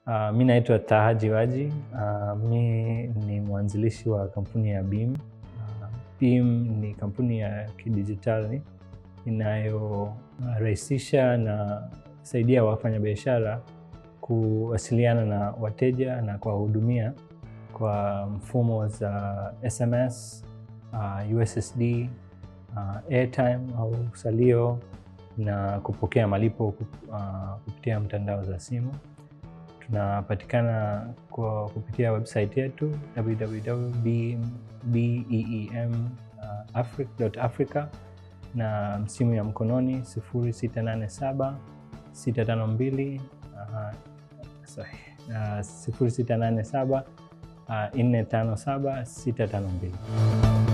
Uh, mi naitwa Taha Jiwaji. Uh, mi ni mwanzilishi wa kampuni ya Beam. Uh, Beam ni kampuni ya kidijitali inayorahisisha na saidia wafanyabiashara kuwasiliana na wateja na kuwahudumia kwa mfumo za SMS, uh, USSD, uh, airtime au salio na kupokea malipo uh, kupitia mtandao za simu. Tunapatikana kwa kupitia website yetu www.beemafrica.africa na simu ya mkononi 0687 652 sorry, uh, 0687 457 652.